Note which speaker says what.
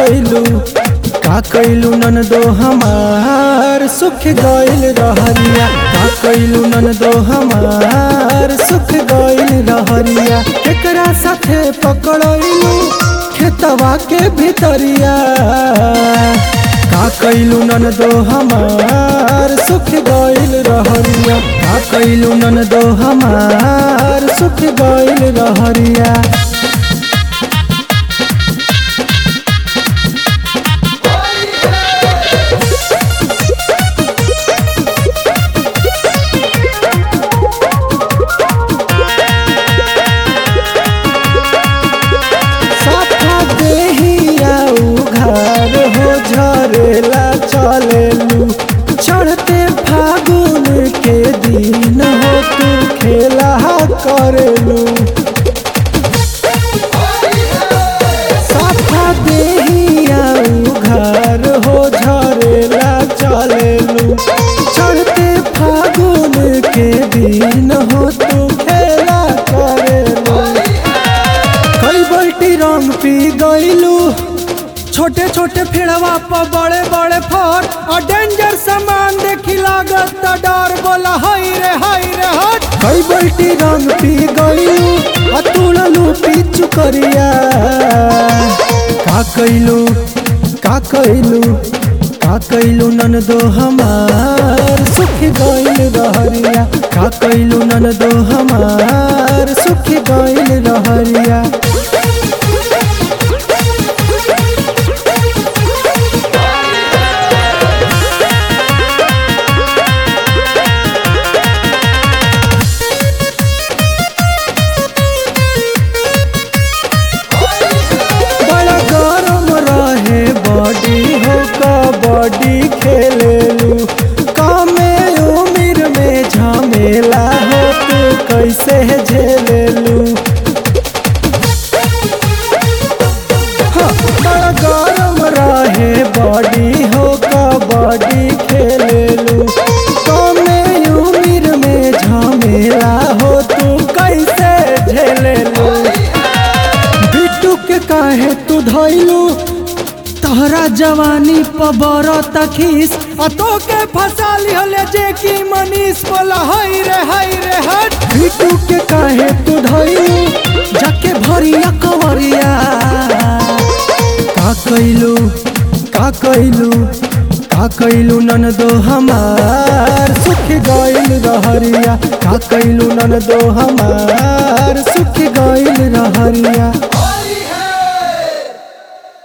Speaker 1: कैलू का कैलू ननदो हमार सुख गइल रहरिया का कैलू ननदो हमार सुख गइल रहरिया केकरा साथे पकड़लू खेतवा के भीतरिया का कैलू ननदो हमार सुख गइल रहरिया का कैलू ननदो हमार सुख गइल रहरिया साफा देहिया उघार हो झरेला चलेलू चढ़ते फागुन के दिन हो तू खेला करेलू साफा देहिया उघार हो झरेला चलेलू चढ़ते फागुन के दिन हो तू खेला करेलू कई बल्टी रंग पी गईलू छोटे छोटे फेड़वा पर बड़े बड़े फर और डेंजर सामान देखी लागत त डर बोला हाय रे हाय रे हट कई बल्टी रंग पी गईलू और तुड़लू पीछू करिया का कैलू का कैलू का कैलू ननदो हमार सुख गइल रहरिया का कैलू ननदो हमार सुख गइल रहरिया बड़ा गरम रहे बॉडी हो कबड्डी खेलेलू कमे उम्र में झमेला हो तू कैसे झेलेलू हाँ, बड़ा गरम रहे बॉडी हो कबड्डी खेलेलू कमे उम्र में झमेला हो तू कैसे झेलेलू बिट्टू के काहे तू धैलू तोहरा जवानी पबर तखीस आ तो के फंसा लिहले जे की मनीष बोला हाय रे हाय रे हट बिट्टू के काहे तू धैलू जाके भरिया कवरिया का कैलू का कैलू का कैलू ननदो हमार सुख गइल रहरिया का कैलू ननदो हमार सुख गइल रहरिया